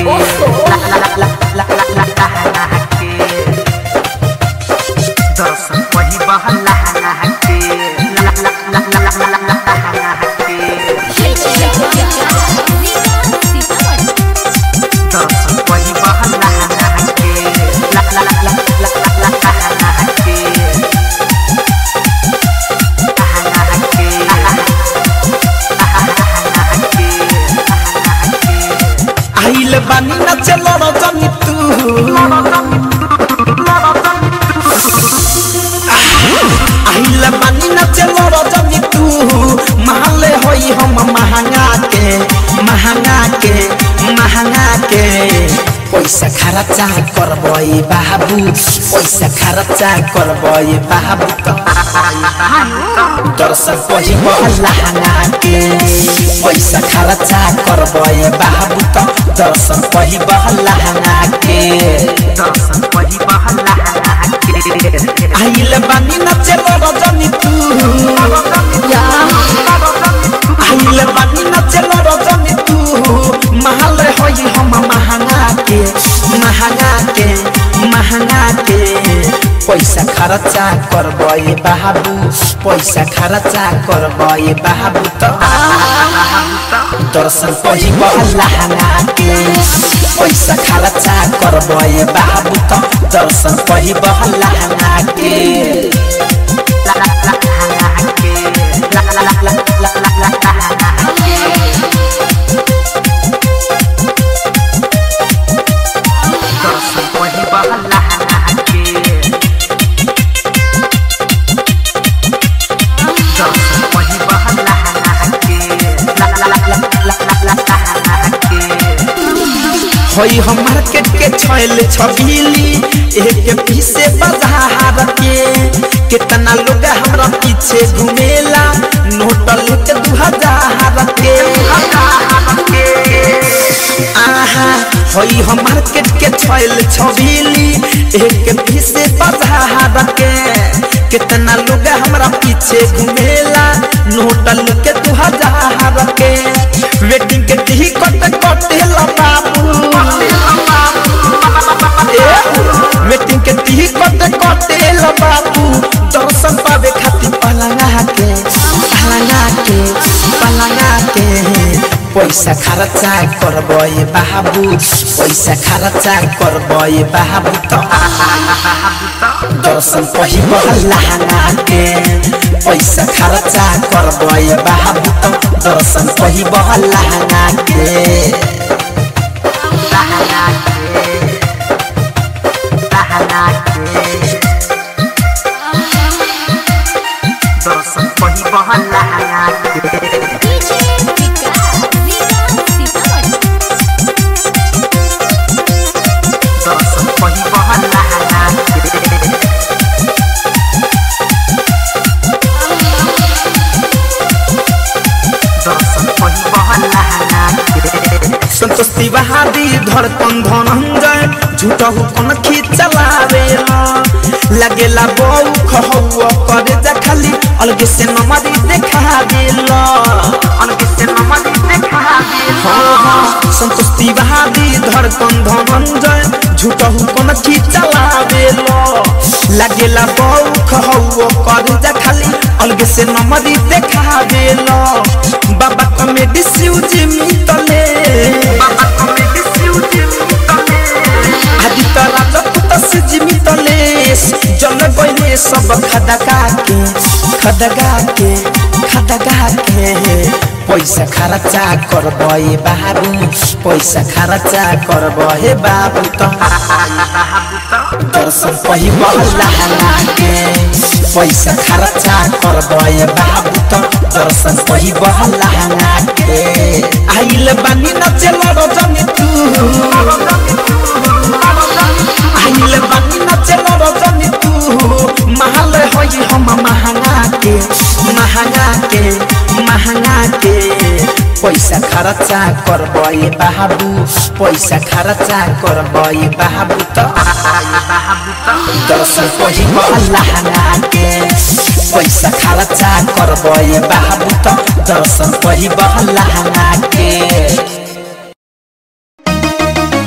के ला ला ला ला ला ला लहंगा के दर्शन वही बहल लहंगा के ला ला ला ला ला ला ला लहंगा के दर्शन वही बहल लहंगा के ला ला ला ला ला ला ला लहंगा के लहंगा के लहंगा के लहंगा के आइल बानी न चलो रजनी तू आइल बानी न चलो रजनी तू महले होई हम महंगा के महंगा के महंगा के पैसा खर्चा करबई बाबू पैसा खर्चा करबई बाबू तो दर्शन पहिब लहंगा के पैसा खर्चा करबई बाबू तो दर्शन पहिब लहंगा के दर्शन वही बहल लहंगा के आइल बानी न चलो रजनी तू आइल बानी न चलो रजनी तू महल होई हम महंगा के महंगा के महंगा के पैसा खर्चा करबई बाबू पैसा खर्चा करबई बाबू तो दर्शन पहिब लहंगा के पैसा खर्चा करबई बाबू तो दर्शन पहिब लहंगा के ला ला ला लहंगा के ला ला ला ला ला ला ला लहंगा के दर्शन वही बहल लहंगा के दर्शन वही बहल लहंगा के ला ला ला ला ला ला ला लहंगा के होई हम मार्केट के छैल छबीली एक पीसे बाजार के कितना लोग हमरा पीछे घुमेला नोट लेके दू हजार के आहा होई हम मार्केट के छैल छबीली एक पीसे बाजार के कितना लोग हमरा पीछे घुमेला नोट लेके दू हजार के वेटिंग के टी कट कटेला बाबू वेटिंग के टी कट कटेला बाबू दर्शन पावे खातिर पलंगा के पलंगा के पलंगा के पैसा खर्चा करबई बाबू पैसा खर्चा करबई बाबू तो दर्शन पहिब लहंगा के पैसा खर्चा करबई बाबू तो दर्शन पहिब लहंगा के लहंगा के लहंगा के दर्शन वही बहल लहंगा के दर्शन वही बहल लहंगा के दर्शन वही बहल लहंगा के संतोष तिवारी धड़कन धनंजय झूठा हुकन खिचलावे लगेला बऊ खहुआ करे जा खाली अलगे से नमरी देखा देला अलग से नमन देखा दे हाँ हाँ संतोष तिवारी धड़कन धनंजय झूठा हुकन खिचलावे लगेला बऊ खहुआ करे जा खाली अलगे से नमरी देखा देला बाबा कमेडी सिउजी मितले बाबा कमेटी सिउजी मितले आदि तरा जपुत से जीवित लेस जल गइले सब खदगा के खदगा के खदगा के पैसा खर्चा करबे बाबू पैसा खर्चा करबे बाबू तो दर्शन पहिब लहंगा के पैसा खर्चा करबे बाबू तो दर्शन पहिब लहंगा के आइल बानी नचल रजनी तू आइल बानी नचल रजनी तू महल होई हम महंगा के महंगा के महंगा के पैसा खर्चा करबे बाबू पैसा खर्चा करबे बाबू तो दर्शन पहिब लहंगा के पैसा खर्चा करबे बाबू तो दर्शन पहिब लहंगा के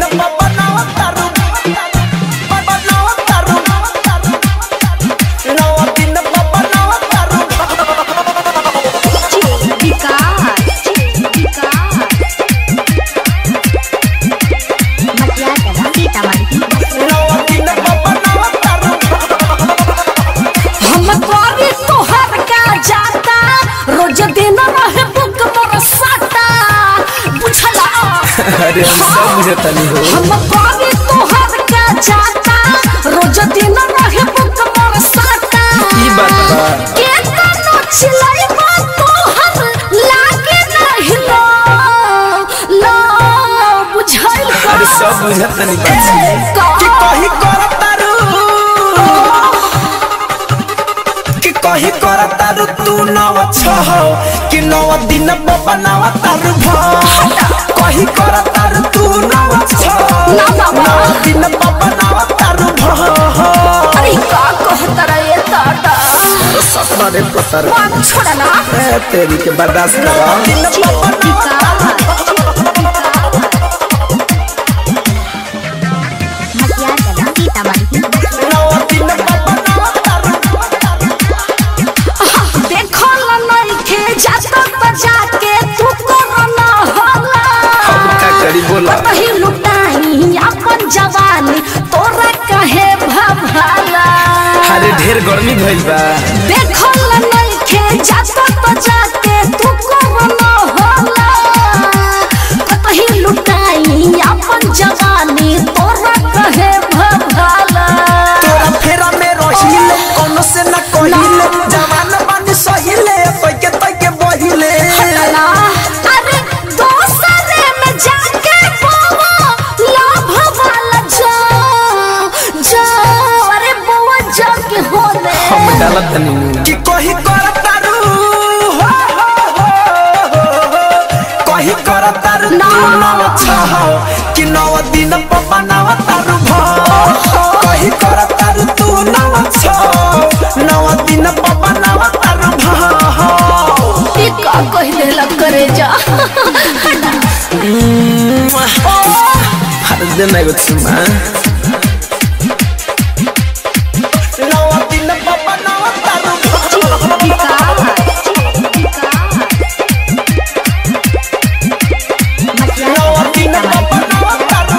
बनावा तारू बनावा तारू नौ दिन बनावा तारू नौ दिन बनावा तारू हम करी तोहर का जाता रोज दिन रहे बुक मोर साटा बुझला अरे हम सब मुझे तनी हो हम करी तोहर का जाता रोज दिन रहे बुक मोर साटा ई बात बा के तनो चिलैबा तोहर लागे नहीं लो लो बुझल का अरे सब मुझे तनी बात कि कही कर तारू कि कही कर तारू तू नव छह कि नव दिन बनावा तारू भ कही कर तारू तू नव छह ना बाबा। नव दिन बनावा तारू भ अरे का कहतरा ये ताता सपना रे पतर बात छोड़ा ना ए, तेरी के बर्दाश्त करा नव दिन बनावा तारू देखल नइखे जात बजाके तू कोरोना होला हम का करी बोला कतही लुटाई अपन जवानी तोरा कहे भभाला अरे ढेर गर्मी भइल बा देखल नइखे जात बजाके तू कोरोना होला कतही लुटाई अपन जवानी तोरा कहे भभाला तोरा फेरा में रहिले कोनो से न कहिले जवान बानी सहिले तोके तोके बहिले हटला अरे दोसरे में जाके बोवा लाभ वाला जा जा अरे बोवा जाके होले हम डालत नहीं कि कही कर तारू हो, हो, हो, हो, हो। कही कर तारू ना। तू नव छह कि नव दिन बनावा तारू भ कही कर तारू तू नव छह नव दिन बनावा तारू भ ई का कह देला करे जा हर दिन एगो चुमा नव दिन बनावा तारू भ नव दिन बनावा तारू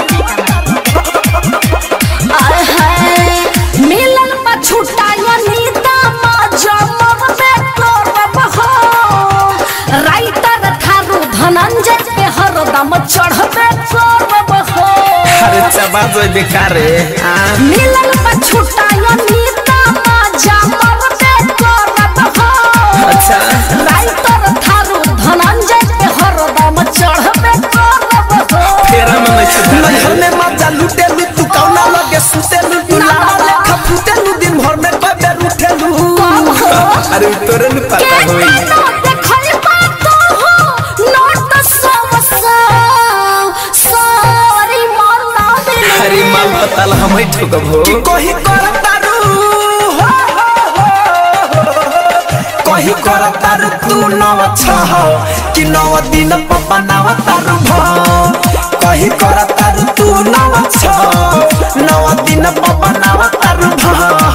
आय हाय मिलन पा छुटाया नीता मा जमब में करब हो राइटर थारू धनंजय पे हरदम चढ़बे करब हो अरे चबा जो बेकार है हाँ। मिलन पर छुटाया नीता मा जामब पे करब हो अच्छा राइटर थारू धनंजय पे हरदम चढ़बे करब हो फेरा में नहीं छुटा नैहर में मजा लूटे लू तू कौना लगे सुते लू तू लाला लेखा फूटे लू दिन भर में कई बेर उठे लू अरे तोरे न पता के होई तनो देखल बात हो नोट सव सव सॉरी मरना दिल अरे माल पता ला हम ही ठोकब हो कि कही कर तारू हो, हो, हो, हो। कही कर तारू तू नव छह कि नव दिन बनावा तारू भ कही कर तारू तू नव छह नव दिन बनावा तारू भ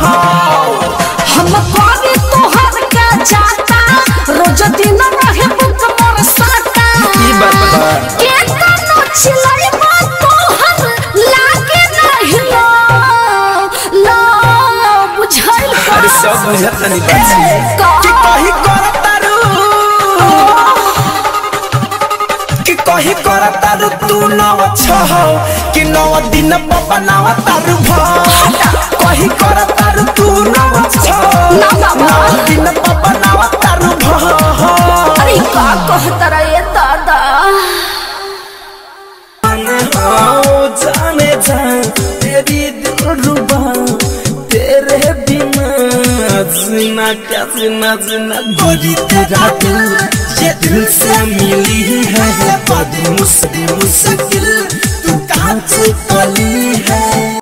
हम करी तोहर का जाता रोज दिन रहे बुक मोर साटा ई बात बा के तनो चिलैबा तोहर लागे नहीं लो लो बुझल का अरे सब बुझत नहीं बात का कि कही कर तारू कि कही कर तारू तू नव छह कि नव दिन बनावा तारू भ कही कर तारू तू नव छह ना बाबा। नव दिन बनावा तारू भ अरे का कहतरा ये दादा जाने जा तेरी दिलरुबा तेरे बिना जीना क्या जीना जीना गोरी तेरा दिल ये दिल से मिली है बड़ी मुश्किल मुश्किल तू कांच कली है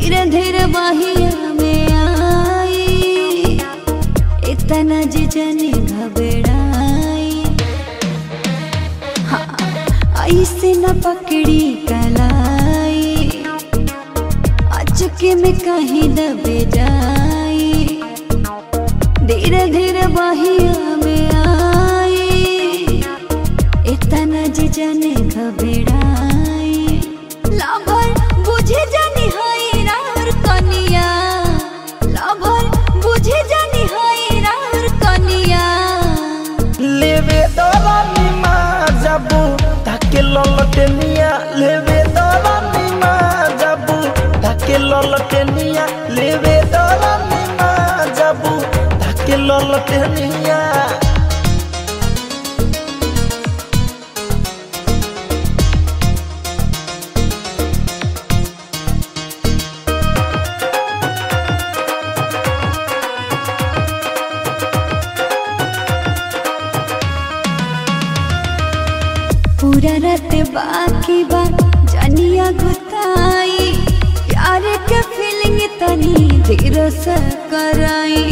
धीरे धीरे बहिया में आई इतना जे जने घबराई हाँ, ऐसे न पकड़ी कलाई अचके में कहीं दबे जाई धीरे धीरे बहिया में आई इतना जे जने घबराई लाभर बुझे जानी हाय रार कनिया लाभर बुझे जानी हाय रार कनिया लेवे दरानी माँ जाबू ताके ललटेनिया लेवे दरानी माँ जाबू ताके ललटेनिया लेवे दरानी माँ जाबू ताके ललटेनिया पूरा रात बाकी बा जनिया गुताई प्यार के फीलिंग तनी धीरे से कराई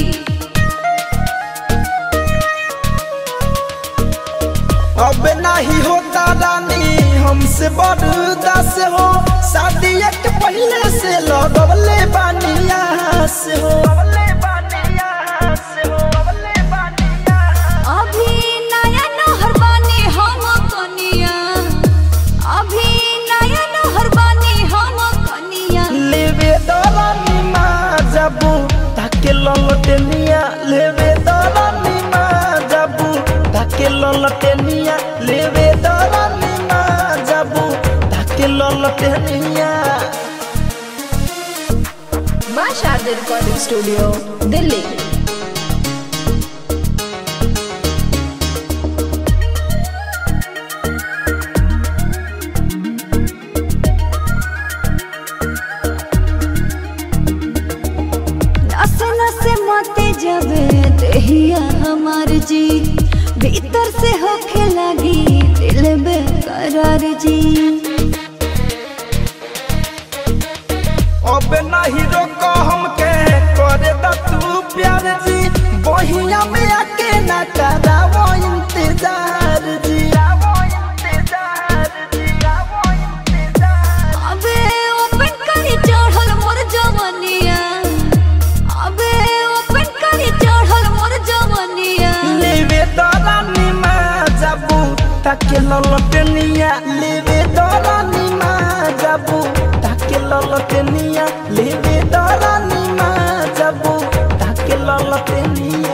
अब नहीं होता रानी हमसे बर्दास हो शादी एक पहले से लगवले बानिया से हो अभी नया नहर बानी हम कनिया अभी नया नहर बानी हम कनिया लेवे दरानी माँ जाबू ताके ललटेनिया लेवे दरानी माँ जाबू ताके ललटेनिया लेवे दरानी माँ जाबू ताके ललटेनिया माँ शारदा रिकॉर्डिंग स्टूडियो दिल्ली नसे नसे माते जबे देहिया हमार जी भीतर से होखे लगी दिल बेकरार जी अब नहीं रोको हमके करे द तू प्यार जी बहिया में आके ना करावो इंतजार जी अबे ओपन करी चढ़ल मोर जवनिया अबे ओपन करी चढ़ल मोर जवनिया लेवे दरानी माँ जाबू ताके ललटेनिया लेवे दरानी माँ जाबू ताके ललटेनिया लेवे दरानी माँ जाबू ताके ललटेनिया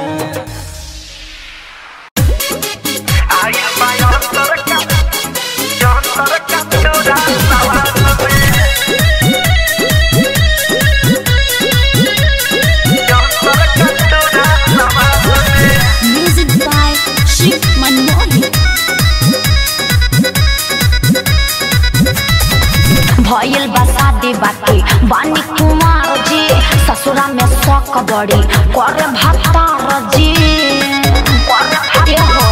म्यूजिक बाय शिव मनमोहन भइल बा शादी बाटे बानी कुमार जी ससुरा में शौक बड़ी करे भतार जी ए हो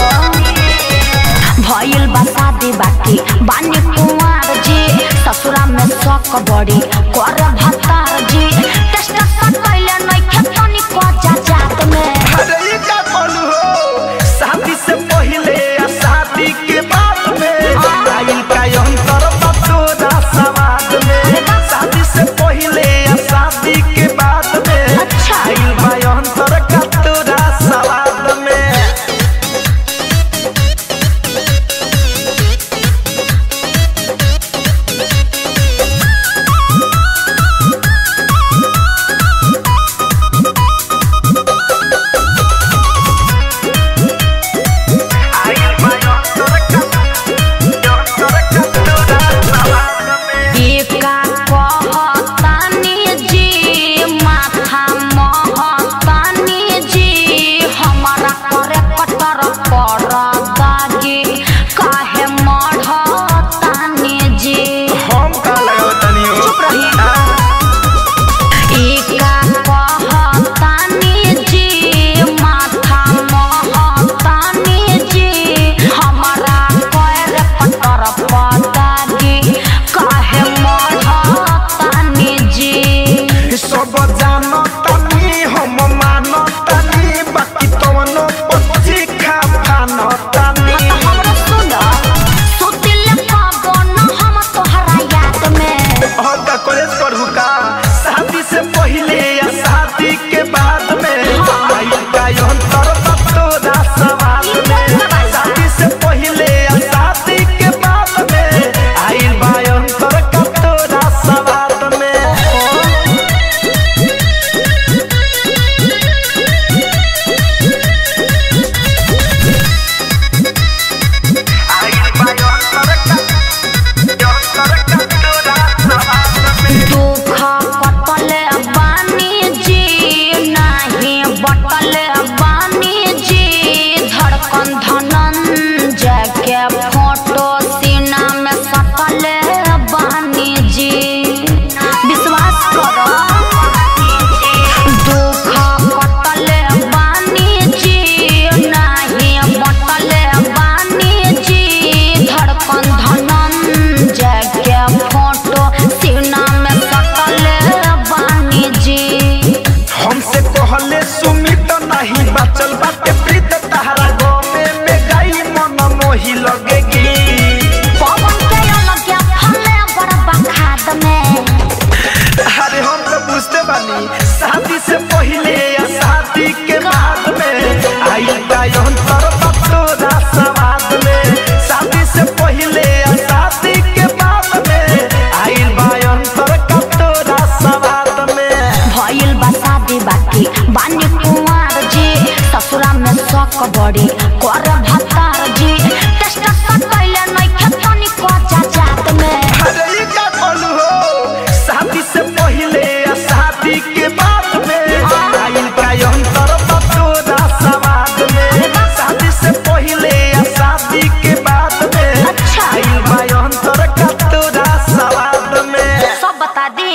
भइल बा शादी बाटे बानी कुमार जी ससुरा में शौक बड़ी करे भतार जी टेस्ट कैले नइखे तनिको जा जात में अरे ये का बोलू हो शादी से पहले या शादी के बाद में आइल का अंतर बतोरा समाज में शादी से पहले या शादी के बाद में अच्छा। आइल बा अंतर का तोरा समाज में हाँ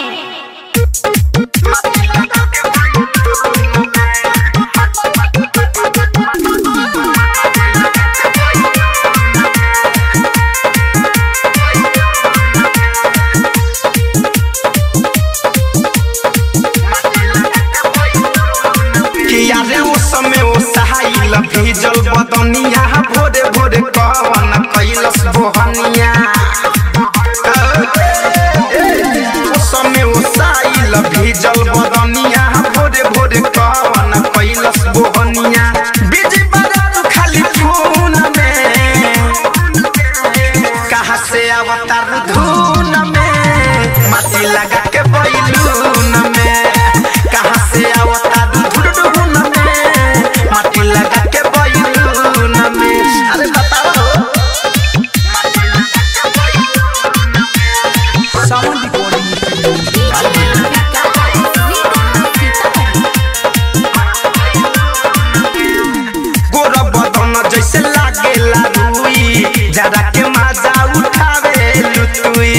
किया रे उस समय ओ सहाइल भीजल बदनिया भोरे भोरे कवन कैलस बोहनिया उस समय ओ सहाइल भीजल बदनिया भोरे भोरे कवन कैलस बोहनिया बिजी बजा खाली फोन में कहाँ से अवतार धुन में माटी लगा के बैलून में कहाँ से अवतार धुन में माटी लगा के बैलून में अरे बताओ गोरा बदन जैसे लागेला रुई जरा के मजा उठावे लुतुई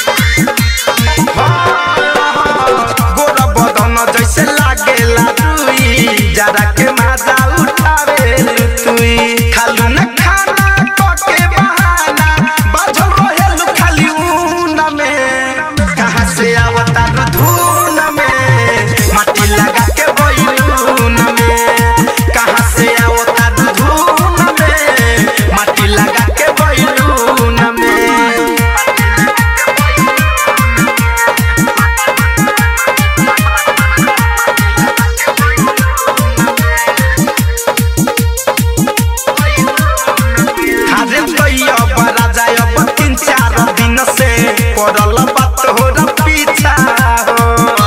गोरा बदन जैसे लागेला रुई जरा के मजा उठावे लुतुई खालू न खाना कके बहाना बाझल रहेलु खाली ऊन में कहाँ से अवतार धून में माटी लगा के बैलून में कहाँ से अवतार धून में माटी लगा के बैलून में हारे भैया बड़ा जाय अब तीन चार दिन से पड़ल बात हो र पीछा हो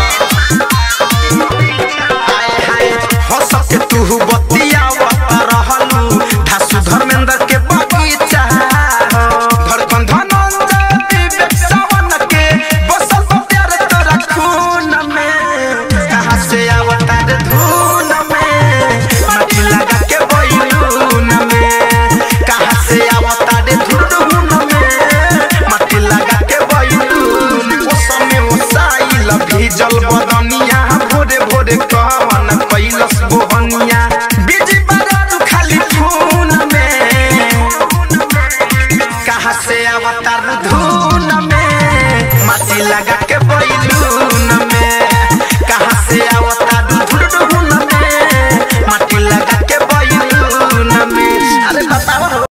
हाय हाय हंस के तू बतियावत रहलू धासु धर्मेंद्र के बगीचा हो धड़कन धनंजय विवेक सावन के बसल बा प्यार तोरा खून में कहाँ से अवतार धून में माटी लगा के बैलून में कहाँ से अवतार धून में माटी लगा के बैलून ओ समय ओ साइल भीजल बदनिया भोरे भोरे कवन कैलस बोहनिया बिजी बजा खाली खून में कहाँ से अवतार धून में माटी लगा के बैलून में कहाँ से अवतार धून में माटी लगा के बैलून में अरे बताओ हो।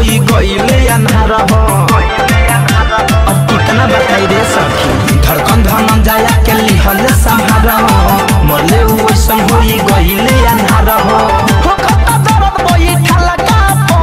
होई गईले अन्हार हो अब कितना बताई रे सखी धड़कन धनन जाया के लिहल संहार हो मरले वैसन होई गईले अन्हार हो हो खता दर्द बोई ठलका पो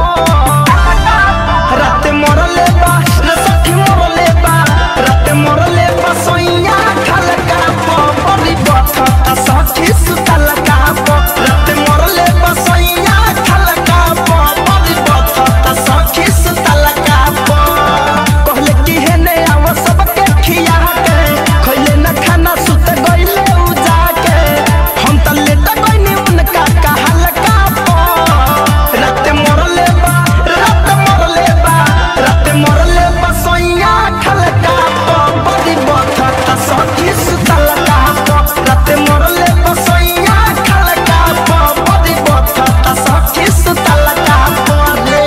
रात मरले बा रे सखी मरले बा रात मरले बा सोइया ठलका पो बड़ी बथा सखी सुतलका पो रात मरले बा सोइया ठलका पो बड़ी बथा सखी सुतलका पो कहले कि हे ने आव सबके खिया के खइले न खाना सुत गइले उ जाके हम त लेट गइनी उनका कहल का पो रात मरले बा रात मरले बा रात मरले बा सोइया ठलका पो बड़ी बथा सखी सुतलका पो रात मरले बा सोइया ठलका पो बड़ी बथा सखी सुतलका पो रे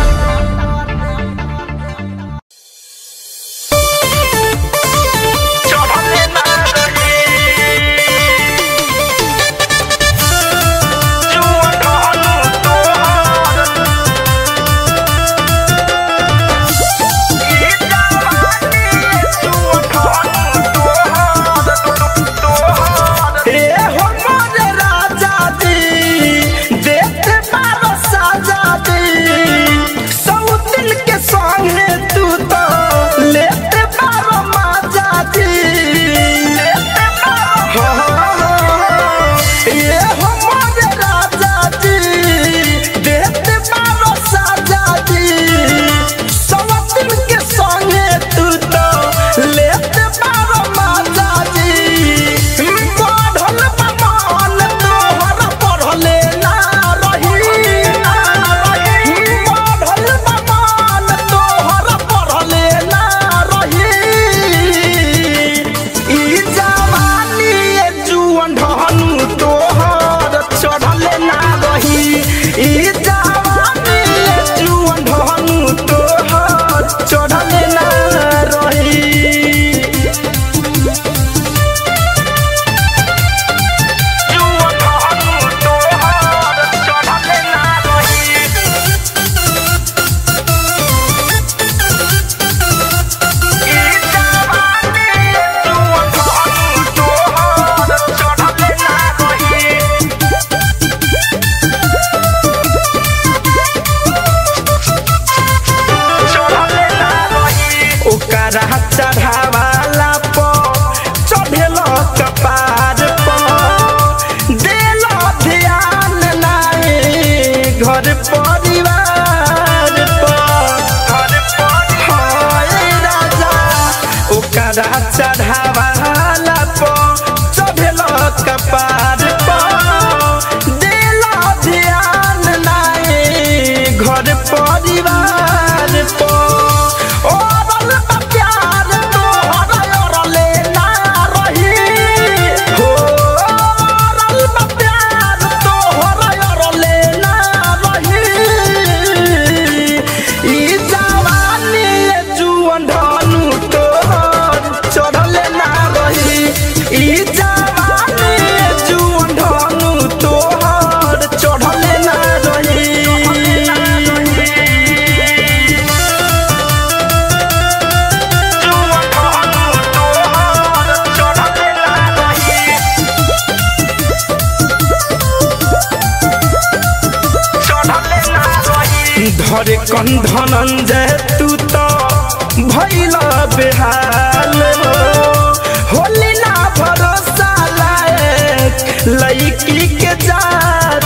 ए हो मोरे राजा जी देते बारो साजा जी सौतिन के संगे तू तो लेते बारो माजा जी लेते बारो ए हो मोरे राजा जी देते बारो साजा जी सौतिन के संगे तू तो लेते बारो माजा जी पढ़ल बा मन तोहर पढ़ले ना रही पढ़ल बा मन तोहर पढ़ले ना रही ई जवानी ए जुअन ढहनु तोहर चढ़ले ना रही ई जवानी ए जुअन ढहनु तोहर चढ़ले ना रही ओकरा चढ़ावाला प चढ़ेल कपार प देल ध्यान नाए घर परिवार प हाय राजा ओकरा चढ़ावाला प चढ़ेल कपार प देल ध्यान नाए घर परिवार प ओरल बा प्यार तोहर ओरले ना रही हो ओरल बा प्यार तोहर ओरले ना रही ई जवानी ए जुअन ढानु तोहर चढ़ले ना रही ई जवानी ए जुअन ढानु तोहर चढ़ले ना रही धरे कंधन जे तू तो भैल बेहाल हो होली ना भरोसा लायक लड़की के जात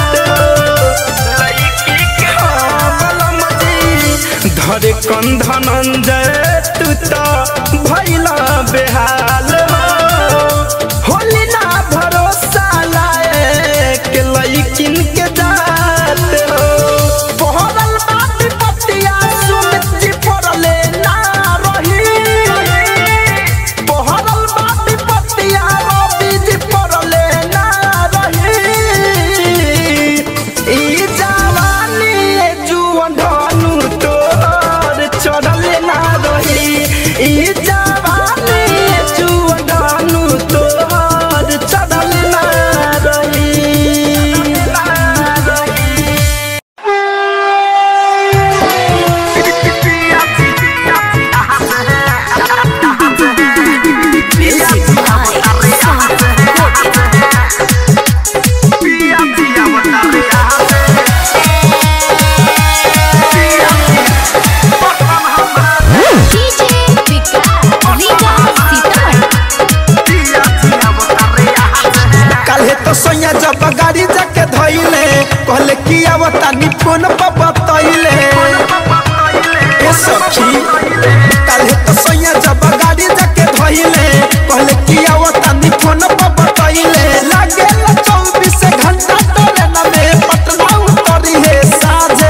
हाँ, बलम जी। धरे कंधन जे तू तो भैल बेहाल हो होली ना भरोसा लायक लड़किन के जात हो पहरल बात पतिया सुमित जी पड़ले ना रही पहरल बात पतिया रवि जी पड़ले ना रही ई जवानी ए जुअन ढानु तोहर चढ़ले ना रही ई जवानी ए जुअन ढानु तोहर चढ़ले ना रही कि आवतानी फोन पर बतैले ए सखी काल्हे तो सैया जब गाड़ी जाके धइले कहले कि आवतानी फोन पर बतैले लागे ला चौबीस घंटा तोरे न में पटना उतरी है साजे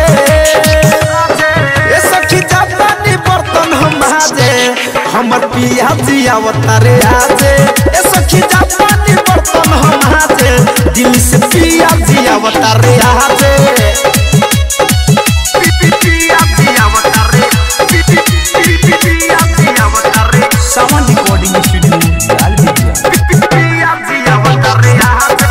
ए सखी जापानी बर्तन हम हाजे हमर पिया जी अवतारे आजे ए सखी जापानी बर्तन हम हाजे दिल से पिया जी अवतारे आजे पिया जी अवतारे पिया जी अवतारे सावन रिकॉर्डिंग स्टूडियो लाल बिटिया पिया जी अवतारे आजे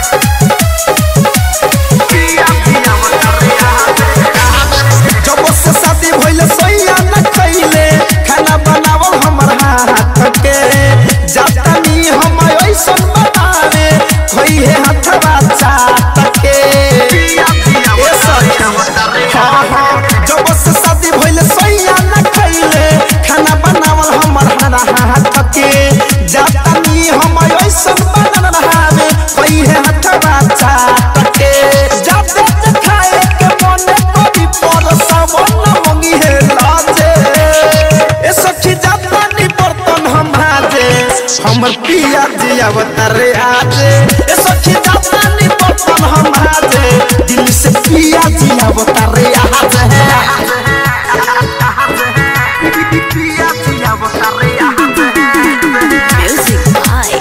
पिया जी अवतारे आजे जब से शादी भइले सैया न खइले खाना बनावल हमर हाथ के जातानी हम ऐसन बनावे खोई है हथवा चाट के ए सखी, हाँ, हाँ, जब से शादी भइले सैया न खइले खाना बनावल हमर हाथ के जातानी हम ऐसन बनावे खोई है हथवा चाट के जाते जे खाए के मने कभी पर सावन मंगी है लाजे ए सखी जापानी बर्तन हम हाजे हमर पिया जी अवतारे आजे ए सखी जापानी बर्तन हम हाजे दिल से पिया जी अवतारे आजे पिया जी अवतारे आजे म्यूजिक बाय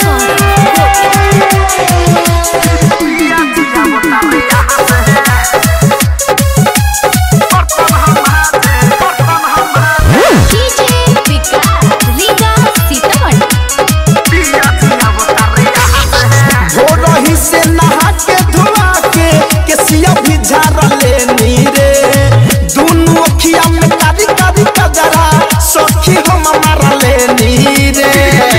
पिया जी अवतारे आजे बर्तन हम हाजे बर्तन हम हाजे डीजे विकास रीगा सीतामढ़ी भोरही से नहा के धोआ के केसिया भी झाड़ लेनी रे दुनु अखिया में कारी कारी कजरा सखी हम मार लेनी रे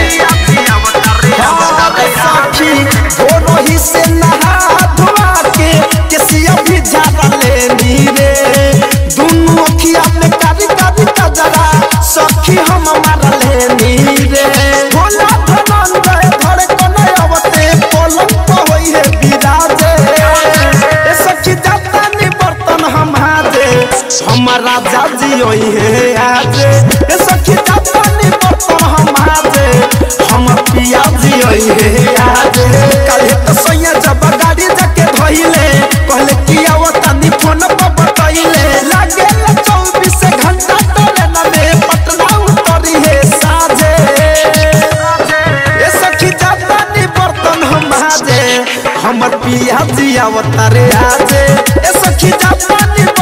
अरे सखी भोरही से नहा धोआ के केसिया भी झाड़ लेनी रे दुनु अखिया में कारी कारी कजरा सखी हम मार लेनी रे भोला धनंजय धड़कन अवते पलंग पर होई है बिराजे ए सखी जाता नी बर्तन हम हाजे हमारा जाजी होई है आजे ए सखी जाता नी बर्तन हम हाजे हम पिया जी होई है आजे काले तो सैया जब गाड़ी जाके धइले कहले कि आवता नी फोन पर बतइले लागे ला चौबीस घंटा तोरे न में पटना उतरी है साजे ए सखी जापानी बर्तन हम हाजे हमर पिया जी अवतारे आजे ए सखी जापानी